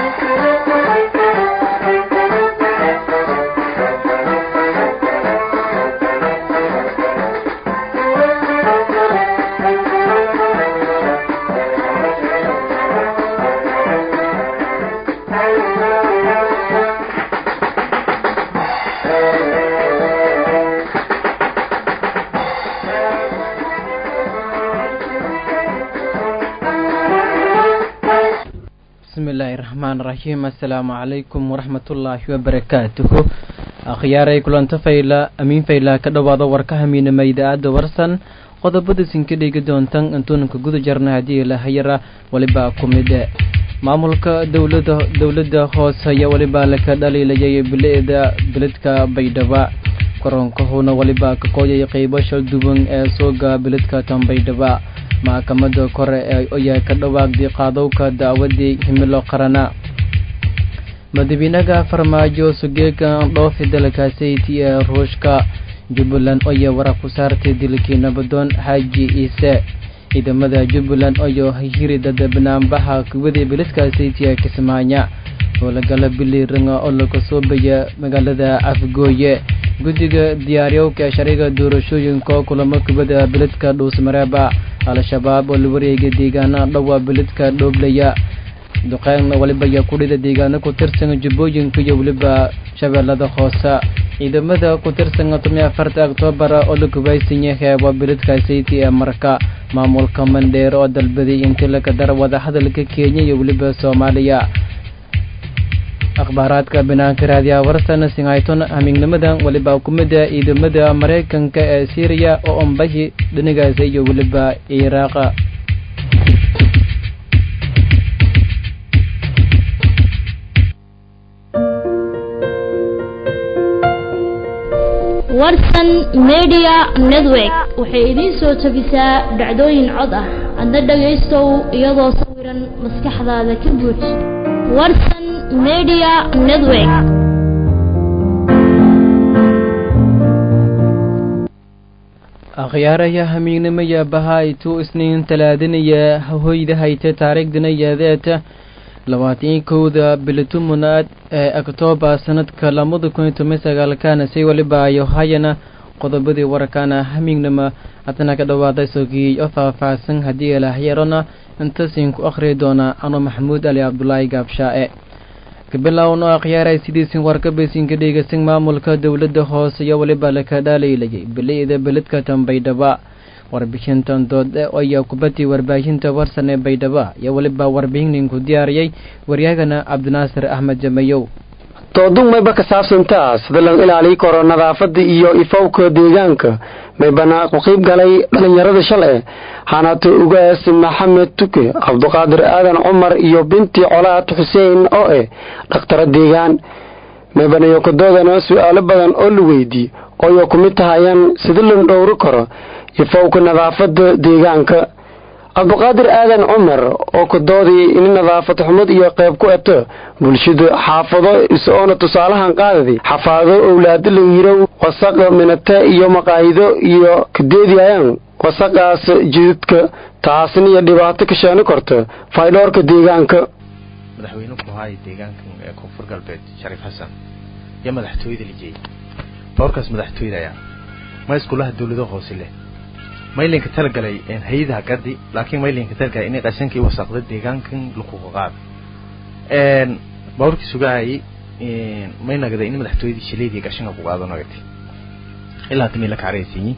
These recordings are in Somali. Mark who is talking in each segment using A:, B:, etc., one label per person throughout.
A: bismillaahi raxmaan raxiim assalaamu calaykum waraxmatullaahi wabarakaatuhu akhyaaray kulanto fayla amiin fayla ka dhowaada warka hamiinama idaacadda warsan qodobada sinka dhigi doontan intuunanka guda jarna haddii lahayara weliba ku mide maamulka dowlada dowladda hoose ayaa weliba laka dhaliilayay bilicda biladka baydhaba koronkahuna weliba ka kooyay qeybo shalduwan ee sooga biladka tan baydhaba maxkamada kore ee ayaa ka dhawaaqday qaadowka dacwadii himilo qarana madaxweynaha farmaajo sugeega dhoofi dalkaasiti ee ruushka jubbaland oya wara ku saartay dilkii nabadoon xaaji ciise ciidamada jubbaland oyo hirida banaanbaxa kuwadii biliskaasiti ee kismaayo howlagala biliiranga oo laga soo baya magaalada afgooye guddiga diyaariyowka ee sharciga doorashooyinka kulamo kubada biladka dhuusmareeba al-shabaab oo la wareegay deegaana dhowaa biladka dhooblaya duqeyn waliba ayaa kudhida deegaano ku tirsan jubbooyinka iyo weliba shabeellada hoose ciidamada ku tirsan tomiya afarta oktoobar oo la gubaysanya heebo biladkaasiti ee marka maamulka mandheer oo dalbaday intii laga dara wadahadalka kenya iyo weliba soomaaliya akhbaaraadka banaanka raadiyaha warsan singayton hamiignimadan weliba kumida ciidamada maraykanka ee syriya oo ombahi dhinigaasi iyo weliba iraaqa
B: warsan media network waxay idiin soo tabisaa dhacdooyin cod ah adna dhagaystow iyadoo sawiran maskaxdaada ka buuj warsan media network
A: akhyaaraya hamiignimaya bahaytu isniin talaadinaya hoyda hayta taariikhdana yaadeeta labaatan kowda bilitumunaad ee oktoobar sanadka labada kun iyo toban sagaalkana si waliba ayo hayana qodobadii warkaana hamiignima hadana ka dhawaaday sogii oo faahfaahsan haddii ilahyarona intasin ku akhriyi doona ano maxamuud ali cabdulaahi gaabshaa-e kabilowno akhyaaray sidiisin warkabaysinka dhegeysan maamulka dowladda hoose iyo weliba laka dhaalaylayay bilicda beledka tan baydhaba warbixintan dood ayaa kubadii warbaahinta warsan ee baydhaba iyo weliba warbixininku diyaariyay waryahagana cabdinaasir axmed jamayow
C: doodun mayba ka saabsantaa sida lagu ilaaliyi karo nadaafada iyo ifowka deegaanka maybana ku qiib galay dhalinyarada shalay hanato ugaas maxamed tuke cabduqaadir aadan cumar iyo binti colaad xuseen oo eh dhakhtara deegaan maybanayo kadoodana su-aalo badan oo la weydii ooyo ku mid tahayaan sida la dhowri karo ifowka nadaafada deegaanka cabduqaadir aadan cumar oo kadoodii in nadaafad xumad iyo qayb ku eto bulshada xaafado is-oona tusaalahan qaadadi xafaado owlaado la yirow wasaqa minate iyo maqaayido iyo kadeediyayaan wasaqaas jididka taasna iyo dhibaato ka sheeni karta faydhoorka deegaanka
D: madaxweyne ku haaya deegaankan ee koonfur galbeed shariif xasan iyo madaxtooyada lijeey dhowrkaas madaxtooyada ayaa ma iskuulaha dawlado hoose leh maylinka talagalay hay-adaha gadi laakiin maylinka talagalay inay qashankii wasaqda deegaankan lakuga qaado bawrkii sugaayay may nagday in madaxtooyadii shileedii qashanka ku qaado nagati ilaa hadda may la kacaraysiiyi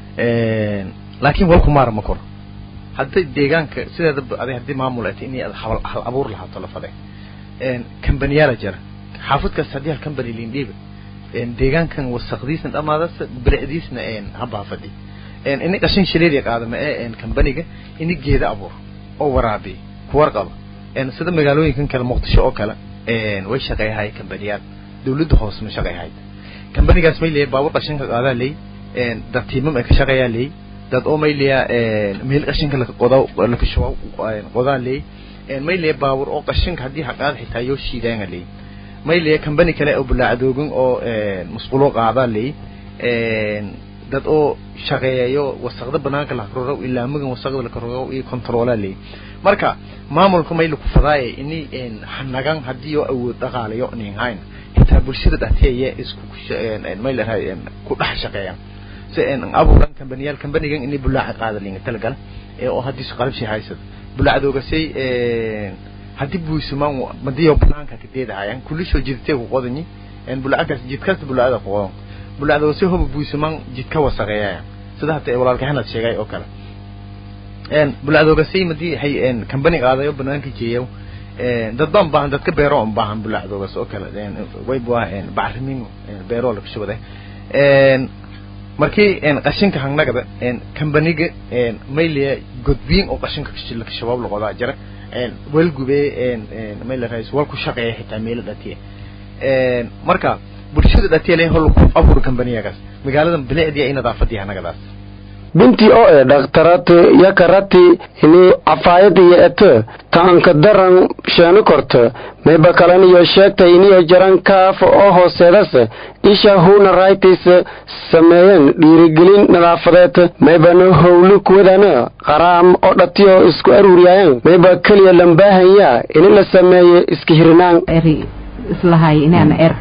D: laakiin walku maara ma koro hadday deegaanka sideeda aday haddii maamul ay tahay inay hal abuur lahaato la fade kambaniyaala jira xaafadkaas haddii hal kambani lindhiiba deegaankan wasaqdiisna dhamaadas bilicdiisna habaa fadhi ini qashin shileedii qaadama ee kambaniga ini geeda abuur oo waraabiy kuwarqaba sida magaalooyinkan kale muqdisho oo kale way shaqeeyahay kambaniyaal dawladda hoose ma shaqeeyahay kambanigaas may leeyahay baabur qashinka qaadaa leey dad tiimam ay ka shaqeeyaa leey dad oo may leeyaa meel qashinka laka qodaa laka shuba qodaa leey may leeyahay baabur oo qashinka haddii haqaad xitaa yoo shiidaanga leey may leeyahay kambani kale oo bulaacadoogan oo musqulo qaadaa leey dad oo shaqeeyayo wasaqda banaanka la roro ilaa magan wasaqda la roro iyo controla leey marka maamulka may lagu fadaaye ini hanagan haddii oo awood dhaqaalayo nin hayn xitaa bulshada dhexdeeda isku may la ku dhex shaqeeyaan si abuuran kambaniyal kambanigan inay bulaaca qaadalinga talagal ee oo haddii qalabsi haysad bulaacdoogasay haddii buisumaan madiyo banaanka ka deedahayaan kulisoo jidtay ku qodanyi bulaackaas jidkaas bulaacada ku qodan bulaacdoogasay hoba buisumaan jidka wasaqeeyayaan sida hadda walaalka hanad sheegay oo kale bulaacdoogasay madii hay kambani qaadayo banaanka jeeyo dad baan baahan dadka beero on baahan bulaacdoogas oo kale way bua bacrimin beero laga shubade markii qashinka hangnagada kambaniga mayliya godbiin oo qashinka shabaab laqodaa jira walgube maylarais wal ku shaqeeya xitaa meelo dhatiya marka bulshada dhatiya le hol ku abuur kambaniyagaas magaalada bilicdiya i nadaafadii hanagadaas
C: bintii oo e dhakhtarati yakarati ini cafaayad iyo ete taanka daran sheeno korta mayba kalan iyo sheegtay iniyo jaran kaaf oo hooseedase isha huna raytis sameeyeen dhiirigelin nadaafadeed maybana howli kuwadana qaraam oo dhatiyo isku aruuriyayaan mayba keliya lambaahanyaa ini la sameeye iska hirinaan
E: islahay inaan er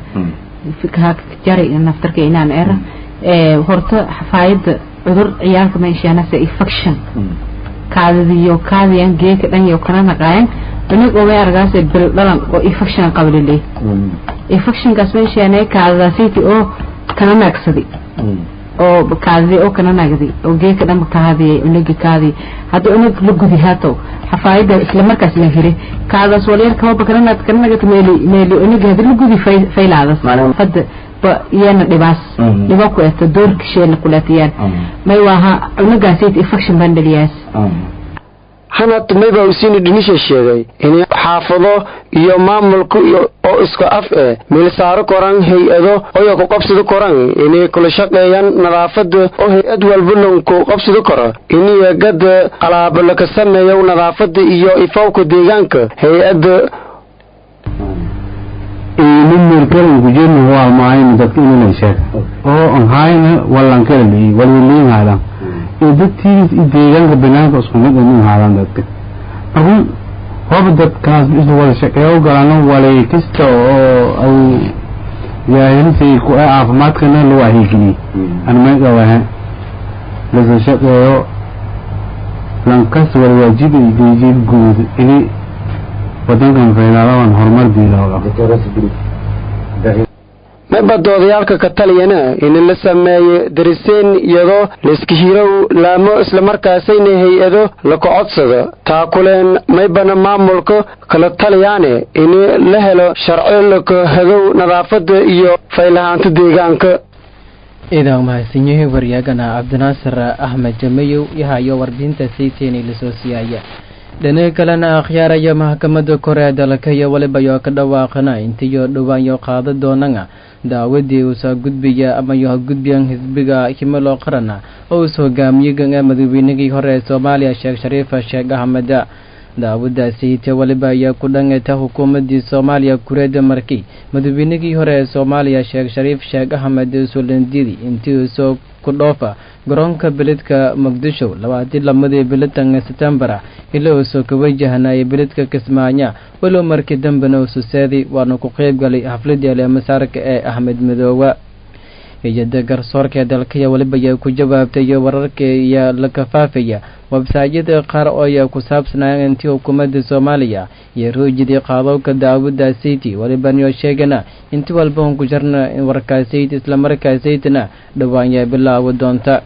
E: jari naftarka inaan er horta xafaayada cudur ciyaalka meeshaanase infection kaadadiyo kaadiyan geeka dhan iyo kana naqaayan cunug oo argaas bil dhalan oo infection qablilay infectionkaas meeshaane kaadadaasiti oo kana naagsadi oo kaadadi oo kana naagdi oo geeka dhan kaadiyay cunugi kaadi hadda cunug la gudi haato xafaayada isla markaas la hiri kaadaas walyar kaba kana naad kana nagata meeli meeli cunugi hadda la gudi faylaadas hadda iyana dhibaas dhiba ku eto doorka sheena kuleetayaan may waaha cunugaasayt infection baan dhaliyaas
C: hanad mayba usini dhinisha sheegay in xaafado iyo maamulka oo isku af eh meelsaaro koran hay-ado oyo ku qabsado koran inay kula shaqeeyaan nadaafada oo hay-ad walba lonku qabsado karo iniyo gada qalaabo laka sameeyo nadaafada iyo ifowka deegaanka hay-ada
F: inumerkalan kujeedna waa maayn dadka inay sheeg oo aan hayna wallan kala leeyahay walwaliin haadan ee dadkiis i deegaanka banaanka isku mid inay haadan dadka ahun hoba dadkaas isu wada shaqeeyo galano walay kasta oo ay yaahinsay ku ay caafimaadkana loo ahiigiliyey aan may qabaha lasa shaqeeyo lankas walwaajib ay geejid guud inay wadankan faydaaladan horumar diilooga
C: mayba doodayaalka ka taliyana in la sameeyo dariseen iyadoo layska hirow laamo islamarkaasayna hay-ado laka codsado taakuleen maybana maamulka kala taliyaane in la helo sharci laka hadow nadaafada iyo faylahaanta deegaanka
A: idaa mahadsanyahay waryaagana cabdinaasir axmed jamayow yahayo warbixinta sayteeni lasoo siyaaya dhinaga kalena akhyaaraya maxkamadda kore ee dalka iyo waliba yoo ka dhawaaqana intiyo dhowaayo qaada doonana daawadii uusa gudbiya ama yo gudbiyan xisbiga himilo qarana oo us hogaamiyey madaweynigii hore ee soomaaliya sheekh shariifa sheekh axmed daawadaasiite waliba ayaa ku dhangata xukuumadii soomaaliya kureeda markii madaweynigii hore ee soomaaliya sheekh shariif sheekh axmed sulandidi intii usoo ku dhoofa garoonka beledka muqdisho labaatii lamadii bilitan setembar ilaa uusoo ka wajahnayay beledka kismaayo walow markii dambena ususeedi waana ku qeyb galay xafladii aleemasaarka ee axmed midoowa hay-ada garsoorka dalkaya waliba ayaa ku jawaabtay wararka iyo la kafaafaya websaadyada qaar oo ayaa ku saabsanaya intii xukuumadda soomaaliya iyo roojidii qaadowka daawada sayti walibaniyo sheegana inti walba un ku jarna warkaasayt islamarkaasaytna dhawaanya bilaawi doonta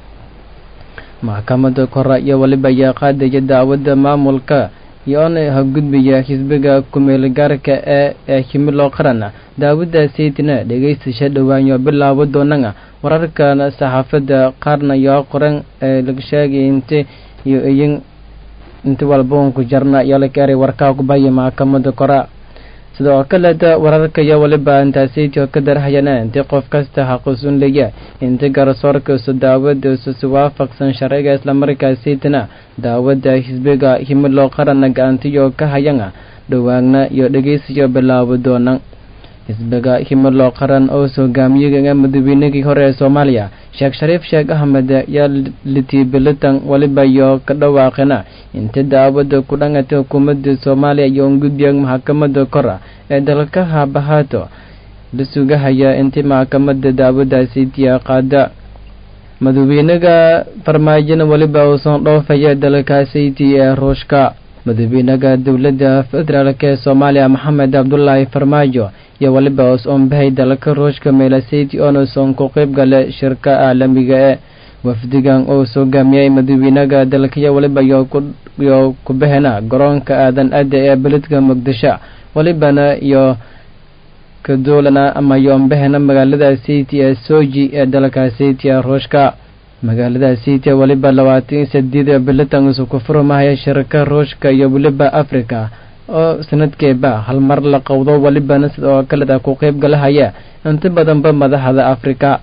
A: maxkamadda kore iyo waliba ayaa qaadaya daawada maamulka iyo-on hagudbiya xisbiga kumeelgaarka ee ee himilo qaran daawada saytina dhegeystasha dhawaanyo bilaabo doonana wararkan saxaafadda qaarna yoo qoran ee laga sheegay inti iyo iyin inti walba un ku jarna iyo la keenay warkaa ku bahaya maxkamadda kora sidoo kaleeta wararka iyo waliba intaasaytio ka darhayana inti qof kasta xaquusun leeya inti garsoorka isu daawada isusi waafaqsan sharciga islamarkaasaytana daawada xisbiga himilo qarana gacantiyo ka hayana dhawaagna iyo dhegeysiyo bilaabo doona xisbiga himilo qaran oo hogaamiyega madaweynigii hore ee soomaaliya sheekh shariif sheekh axmed yaa litibilitan waliba iyo ka dhawaaqina inta daawada ku dhangata xukuumadda soomaaliya iyo ungudbiya maxkamada kora ee dalka haabahaato la sugahaya intii maxkamada daawadaasi tiya qaada madaxweynaga farmaajona weliba uusan dhoofaya dalkaasiti ee ruushka madaxweynaga dowladda federaalk ee soomaaliya maxamed cabdulaahi farmaajo iyo weliba us-oon bahay dalka ruushka meelasiti onuusan ku qeyb gala shirka caalamiga ee wafdigan uu hogaamiyay madaxweynaga dalkaya weliba iyo kubahena garoonka aadan adda ee beledka muqdisho welibana iyo kaduulana ama yoonbahena magaalada city ee soji ee dalka city ee ruushka magaalada city weliba labaatan iyo sideed bilitan isu ku furmahaya shirka ruushka iyo weliba africa oo sanadkeeba hal mar la qowdo welibana sidoo kaleda ku qeyb galahaya inta badanba madaxda africa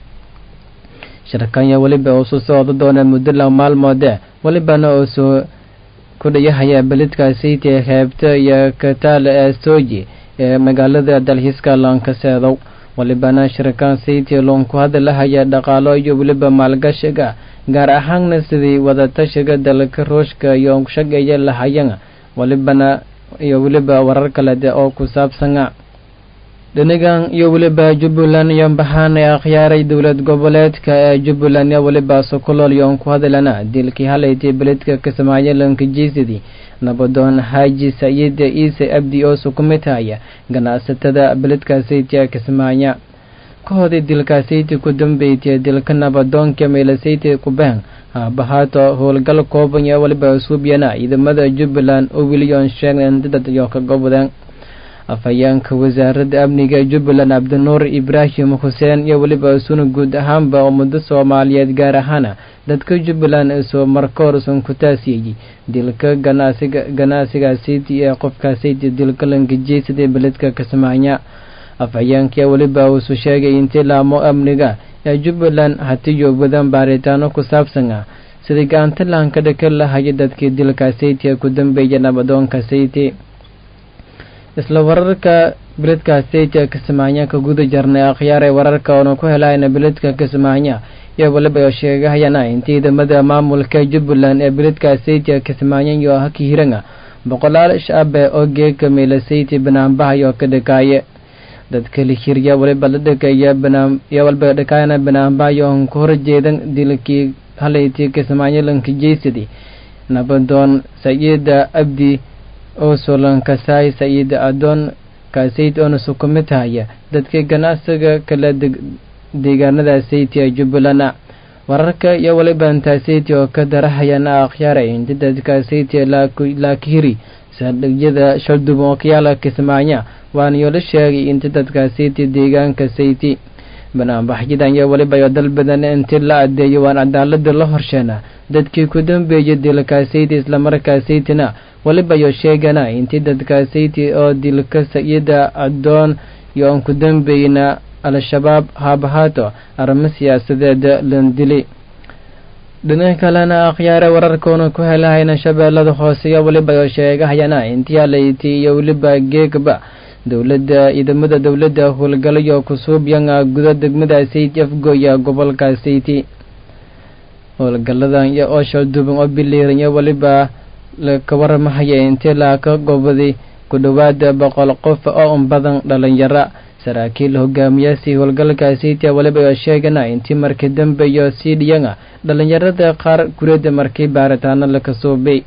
A: shirkanya weliba uu soo socdo doona muddo la maalmoode welibana uu soo ku dhayahaya beledka city ee heebta iyo kataale ee soji ee magaalada dalxiiska loonkaseedow walibana shirkan city loon ku hadalahaya dhaqaalo iyo weliba maalgashiga gaar ahaanna sidii wadatashiga dalka ruushka iyo shageeya lahayan walibana iyo weliba warar kalede oo ku saabsana dhinigan iyo weliba jubbaland iyo baxaan ee akhyaaray dowlad goboleedka ee jubbaland iyo weliba sokolol yoon ku hadalana dilkii halaytay beledka kismaayo lankajiisidii nabadoon xaaji sayida iise abdi oo sukumitaya ganacsatada beledka saytiya kismaayo ka hoday dilka sayti ku dambeytay dilka nabadoonka meelasayti kubeen haabahaato howlgal kooban iyo weliba suubyana ciidamada jubbaland oo wiliyoon sheegeen dadad iyo ka gobodeen afhayeenka wasaaradda amniga jubbaland cabdinuur ibraahim xuseen iyo weliba suna guud ahaanba ummado soomaaliyeed gaar ahaana dadka jubbaland isoo markoorsan ku taasiyey dilka ganacsiga ganacsiga city ee qofka city dilka langajeysada beledka kismaayo afhayeenka weliba uusu sheegay intii laamo amniga ee jubbaland hatiyo badan baaritaano ku saabsan ah sidii gacanta laanka dhaka lahaya dadkii dilka city ee ku dambeeya nabadoonka city isla wararka beledka city kismaayo ka guda jarnay akhyaar ee wararka oona ku helayna beledka kismaayo iyo waliba sheegahayana intii ciidamada maamulka jubbaland ee beledka city kismaayo iyo hakihiranga boqolaal shaabe oo geeka meelasayty banaanbahayo ka dhakaaye dadka lihirya waliba la dhakaya banaan iyo waliba dhakaayana banaanbahayo on ka horjeedan dilkii halayti kismaayo lankajeysadii nabadoon sayida abdi oo solankasaay sayid adoon kaasayd oona sukumitahaya dadka ganacsiga kala deegaanada sayti ee jubbaland wararka iyo waliba intaasayty oo ka darahayana akhyaaray inta dadka sayti laakihiri saldhigyada shalduban oo kayaala kismaayo waana yoola sheegay inta dadka sayti deegaanka sayti banaanbaxyadan iyo waliba iyo dal badan intii la adeeyo waan cadaalada la horsheena dadkii ku dambeeyay dilka sayti islamarkaa saytina waliba iyo sheegana intii dadka sayti oo dilka sayida adoon iyo aan ku dambeyna al-shabaab haabahaato arrimo siyaasadeed lan dili dhinaca kalena akhyaare wararkoona ku helahayna shabeellada hoose iyo waliba iyo sheegahayana intii alayti iyo weliba geegba dowladda ciidamada dowladda howlgalayo kusuubyanga guda degmada sayti afgoya gobolka sayti howlgaladan iyo oosha duban oo biliiran iyo waliba ka waramahaya intii laaka gobaday ku dhowaada boqol qof oo un badan dhalinyaro saraakiil hogaamiyaasi howlgalka sayti waliba iyo sheegana intii markii dambe iyo sii dhiyanga dhalinyarada qaar guriyada markii baaritaano laka suubay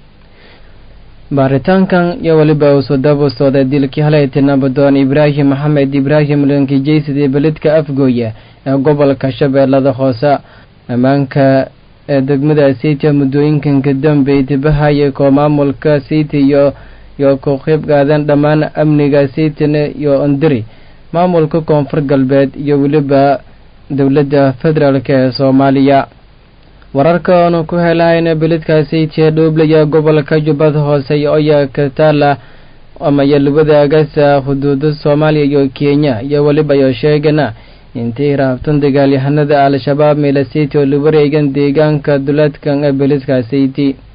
A: baaritaankan iyo waliba uusoo daba sooday dilkii halayta nabadoon ibraahim maxamed ibraahim lankijeysadii beledka afgooya ee gobolka shabeellada hoose ammaanka ee degmada sayti muddooyinkan ka dambeey dibahaya koo maamulka sayti iyo iyo ku qeyb qaadan dhammaan amniga saytina iyo ondiri maamulka koonfur galbeed iyo weliba dowladda federaalk ee soomaaliya wararka oonu ku helahayna beledka sayti ee dhooblaya gobolka jubbada hoose iyo oya kataala ama yalwadaagasa xuduuda soomaaliya iyo kenya iyo weliba iyo sheegana intii raabtan dagaalyahanada al-shabaab meela sayti oo la wareegan deegaanka duleedkan ee beledka sayti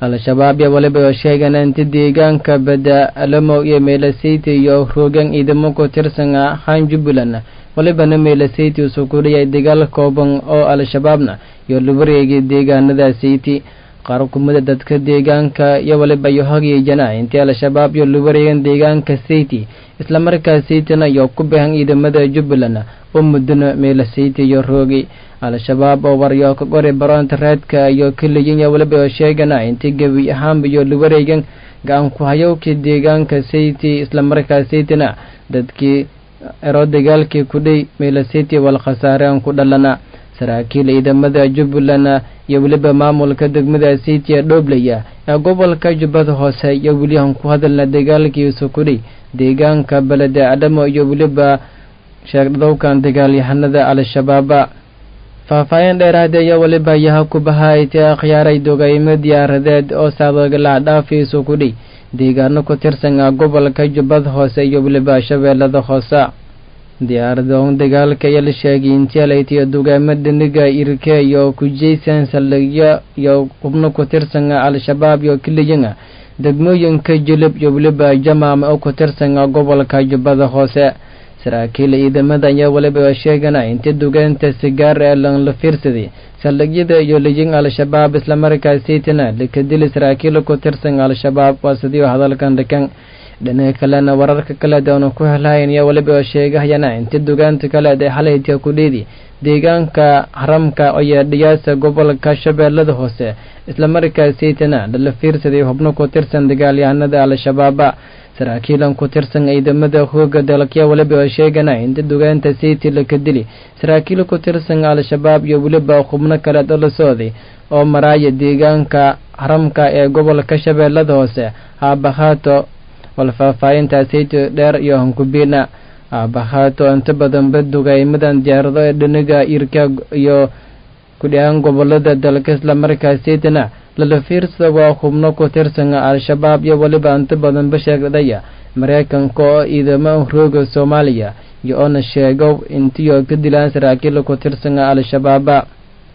A: al-shabaab iyo waliba oo sheegan inta deegaanka bada alamow iyo meelasiti iyo rogan ciidamo ku tirsan ahaan jubbaland walibana meelasiti usoo kudhiyay dagaal kooban oo al-shabaabna iyo lawareegay deegaanada sayti qaar kumida dadka deegaanka iyo waliba iyo hagii jana intii al-shabaab iyo lawareegan deegaanka sayti islamarkaa saytina iyo ku bahan ciidamada jubbaland oo mudana meelasiti iyo roogay al-shabaab oo waryo ka qori baroonta reedka iyo keliyin iyo waliba oo sheegana intii gebi ahaanba iyo lawareegan gacan ku hayowkii deegaanka sayti islamarkaa saytina dadkii ero dagaalkii kudhay meelasiti wal khasaareen ku dhalana saraakiil ciidamada jubbaland iyo weliba maamulka degmada saytiya dhooblaya ee gobolka jubbada hoose iyo welihan ku hadalna dagaalkiisa kudhay deegaanka beleda adhamo iyo weliba sheegdhowkan dagaalyahanada al-shabaaba faahfaahin dheeraad iyo waliba yaha ku bahaaytee akhyaaray dogaymo diyaaradeed oo saadagala dhaafiisu kudhay deegaano ku tirsan gobolka jubbada hoose iyo weliba shabeellada hoose diyaaradoon dagaalka iyo la sheegay intialaytiyo dugaamo dhiniga irke iyo kujeysan saldhigyo iyo xubno ku tirsan al-shabaab iyo keliyan degmooyinka jilib iyo weliba jamaam oo ku tirsan gobolka jubbada hoose saraakiil ciidamada ayaa waliba sheegana inta dugaanta sigaar ee la fiirsaday saldhigyada iyo lijin al-shabaab islamarkaasaytana laka dili saraakiil ku tirsan al-shabaab waa sidii hadalkan dhikan dhinaca kalena wararka kale doona ku helahayn ayaa waliba sheegahayana inta dugaanta kaleed ee xalayta ku dheedi deegaanka haramka iyo dhiyaasa gobolka shabeellada hoose islamarkaasaytana lala fiirsaday xubno ku tirsan dagaalyahanada al-shabaaba saraakiilan ku tirsan ciidamada hooga dalkya waliba oo sheegana inta dugaanta sayti laka dili saraakiil ku tirsan al-shabaab iyo weliba xubno kale oo la socday oo maraaya deegaanka haramka ee gobolka shabeellada hoose haabahaato wal faahfaahinta sayti dheer iyo hankubiina haabahaato inta badanba dugaymadan diyaarado ee dhiniga irka iyo kudhihaan gobolada dalka islamarkaa saytana lala fiirsada waa xubno ku tirsan al-shabaab iyo weliba inta badanba sheegdhaya mareykanka oo ciidamo rooga soomaaliya iyo oona sheego intiyo ka dilaan saraakiil ku tirsan al-shabaaba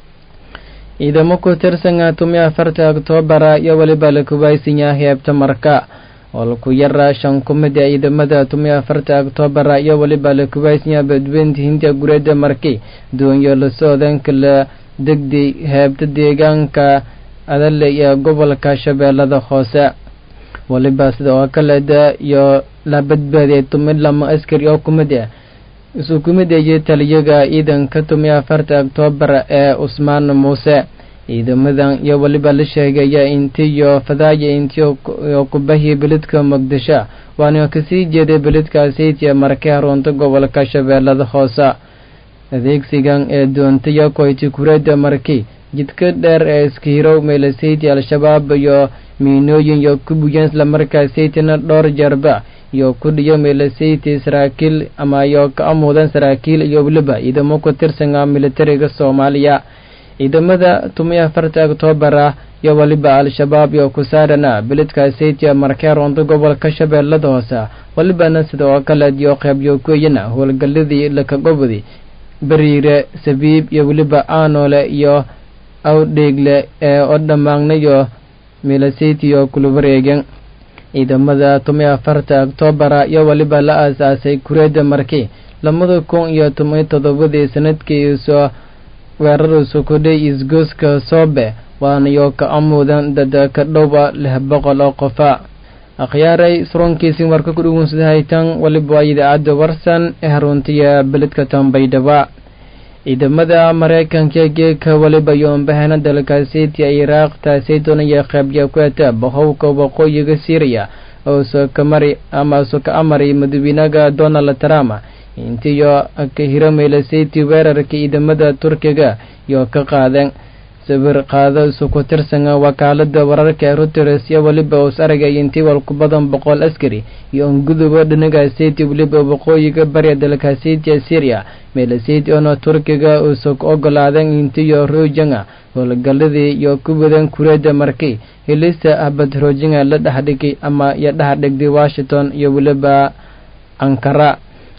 A: ciidamo ku tirsan tumi afarta oktobara iyo weliba la kubaysanyaa heebta marka oo laku yara shan kumid ee ciidamada tumi afarta oktobara iyo weliba la kubaysanyaa badweynta hindiya gureeda marki doonyo la socdan kala degday heebta deegaanka adale iyo gobolka shabeellada hoose waliba sida oo kaleeda iyo la badbaadiyay tumi lama askari oo kumid ah isu kumid ayay taliyaga ciidanka tumi afarta oktoobar ee cusmaan muuse ciidamadan iyo waliba la sheegaya intiyo fadaaya intiyo kubahi beledka muqdisho waana kasii jeeday beledka saytiya markay harunta gobolka shabeellada hoose adeegsigan ee doontaya koyti kureeda marki jidka dheer ee iska hirow meelasayti al-shabaab iyo miinooyin iyo kubuyan islamarkaa saytina dhowr jeerba iyo ku dhiyo meelasayti saraakiil ama iyo ka amuudan saraakiil iyo weliba ciidamo ku tirsanaa militariga soomaaliya ciidamada tumi afarta oktoobar iyo weliba al-shabaab iyo kusaarana beledka saytiya markee roonta gobolka shabeellada hoose walibana sida oo kale iyo qeybyo kueyana howlgaladii lakagobodi beriire sabiib iyo weliba aanole iyo awdheegle ee oo dhammaagnayo milasaytiyo kula wareegen ciidamada tumi afarta oktobara iyo weliba la aas-aasay kureeda marki lamada kun iyo toban toddobadii sanadkii soo weeraraysu kudhay isgooska soobe waanayo ka amuudan dad ka dhowba lix boqol oo qofa akhyaaray surankiisii warka ku dhugunsadahay waliba waa idaacadda warsan ee haruntiya beledka tambaydhaba ciidamada mareykanka geeka waliba yoonbahana dalkaasiti iraaq taasaytona iyo qeybya ku eta bahowka waqooyiga syriya oo soo ka mari ama soo ka amari madaxweynaha donald trump intiyo ka hiramaylasaytii weerarka ciidamada turkiga iyo ka qaadeen sawir qaado isu ku tirsan wakaalada wararka reuters iyo weliba us aragay intii wal ku badan boqol askari iyo unguduba dhanagaasiti weliba waqooyiga bariya dalkaasitiya syria meelasiti oona turkiga usu ogolaaden intiyo roojanga howlgaladii iyo ku wadan kureeda markii helista abad roojanga la dhexdhigay ama iyo dhexdhigday washington iyo weliba ankara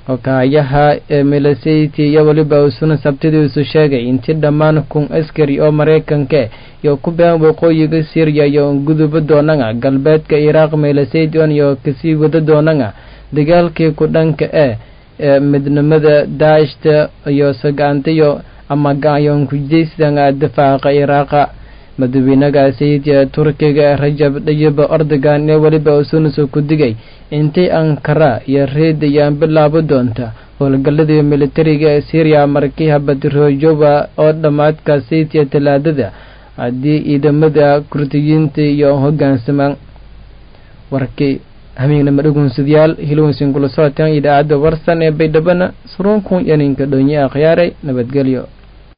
A: hokaayaha ee milasiti iyo weliba usuna sabtidiisu sheegay intii dhammaan kun askari oo maraykanka iyo ku been waqooyiga syriya iyo guduba doonanga galbeedka iraaq milasaytion iyo kasii wada doonanga dagaalkii ku dhanka e ee midnimada daashta iyo sagaantiyo ama gaayoon kujeysdanga difaaqa iraaqa madaxweynaga sayidka turkiga rajab dhayiba ordogan ee weliba usunuso ku digay intay ankara iyo reedayaan bilaabo doonta howlgalladii militariga ee syriya markii habadroojoba oo dhammaadka sayidka talaadada haddii ciidamada kurdiyiinta iyo hogaansamaan warkii hamiignama dhugunsadyaal hilowsin kula socotaan idaacadda warsan ee baydhabana suruunkun yaninka dhonye akhyaaray nabadgelyo